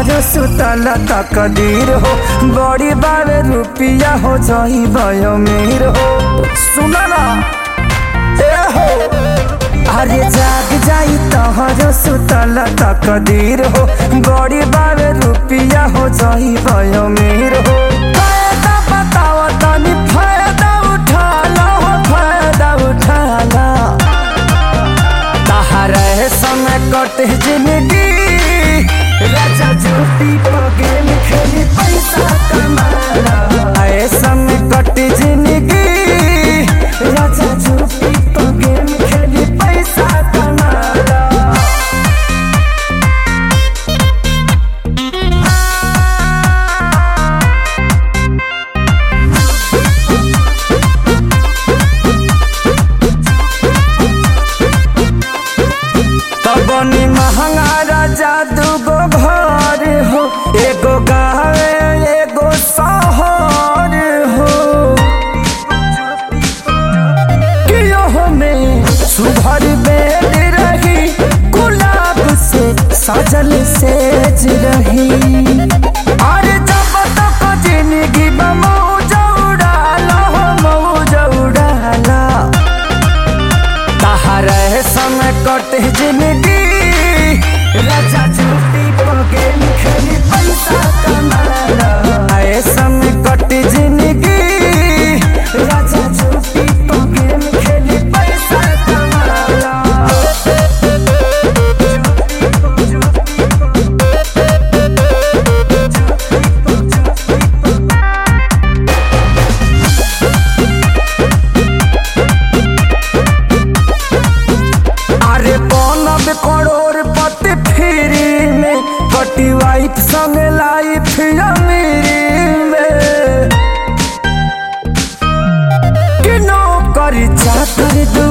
तहरो सुतल तकदीर हो बड़ी बावे रुपिया हो जाई भयो मीर हो सुना ना ए हो अरे जाग जाई तहरो सुतल तकदीर हो बड़ी बावे रुपिया हो जाई भयो मीर हो फायदा बताओ तनी फायदा उठा लो हो फायदा उठा लो तहरे समय कटे जिंदगी राजा झूठी पगेल खेली पैसा कमाला ऐसा में कटे जिंदगी राजा झूठी पगेल खेली पैसा कमाला तबनी महंगा राजा दूगो घर हो एगो गाँव एगो शहर हो कियो में सुभर बेड रही गुलाब से सजल सेज रही अरे जब तक जिंदगी में मौज उड़ाला हो मौज उड़ाला तहरे समय कटे जिंदगी राजा झूठी पगेल खेली पैसा कमाला ऐसा में कटे जिंदगी राजा झूठी पगेल खेली पैसा कमाला अरे बनब करोड़पति फ्री में कटी वाइफ संग लाइफ अमीरी में कि नौकरी चाकर दू